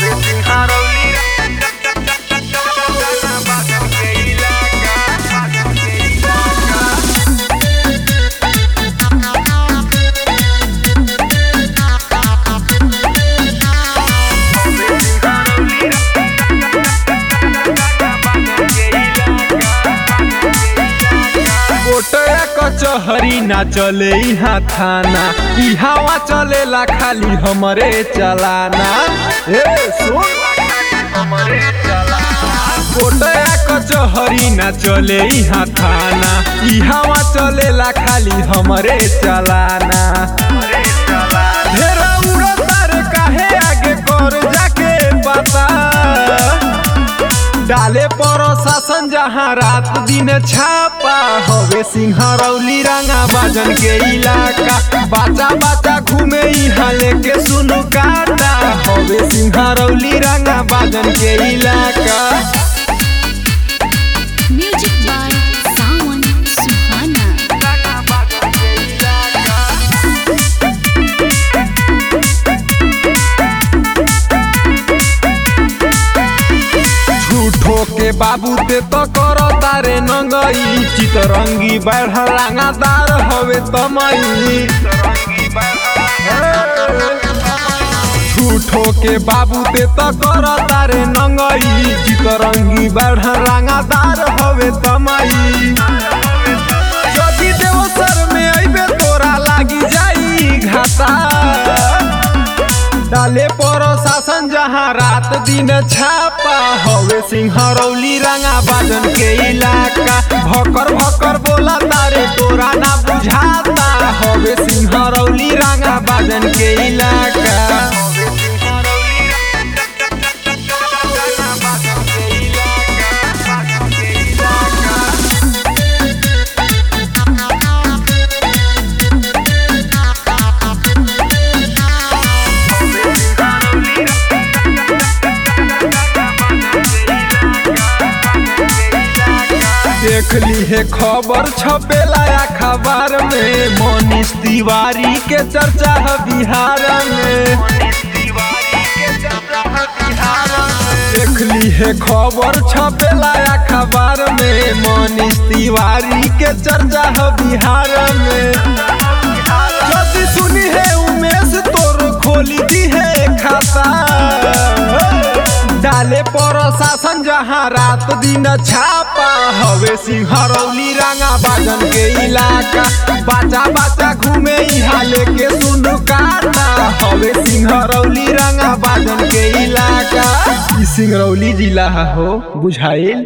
कोटया कचहरी ना चले यहाँ थाना ई हवा चलेला खाली हमरे चलाना ए सुन कोटया कचहरी ना चले यहाँ थाना ई हवा चलेला खाली हमरे चलाना ढेरा उड़तार काहे आगे कर जाके पता डाले पर शासन जहाँ रात दिन छापा हवे सिंहरौली रंगा बाजन के इलाका बाचा बाचा घूमे यहाँ लेके सुनु काटा हवे सिंहरौली रंगा बाजन के इलाका Music by Sawan Suhana. झूठो के बाबू ते तो करो तारे नंगई चितरंगी बैठ रंगादार हवे तमई झूठो के बाबू ते तो कर तारे नंगई चितरंगी बढ़ रंगादार हवे तमई जदि देवसर में अइबे तोरा लागी जाई घाटा डाले पर शासन जहाँ रात दिन छापा हवे सिंहरौली रंगा बाजन के इलाका भकर भकर बोला तारे तोरा ना बुझाता हवे सिंहरौली रंगा बाजन के इलाका देख ली है खबर छपेला अखबार में मनीष तिवारी के चर्चा है बिहार में देख ली है खबर छपेला अखबार में मनीष तिवारी के चर्चा है बिहार में यदि सुनी है उमेश तोर खोली दी है खाता डाले पर शासन जहाँ रात दिन छापा हवे सिंहरौली रंगा बाजन के इलाका बाचा बाचा घूमे यहाँ लेके सुनु काटा हवे सिंहरौली रंगा बाजन के इलाका ई सिंगरौली जिला हो बुझाइल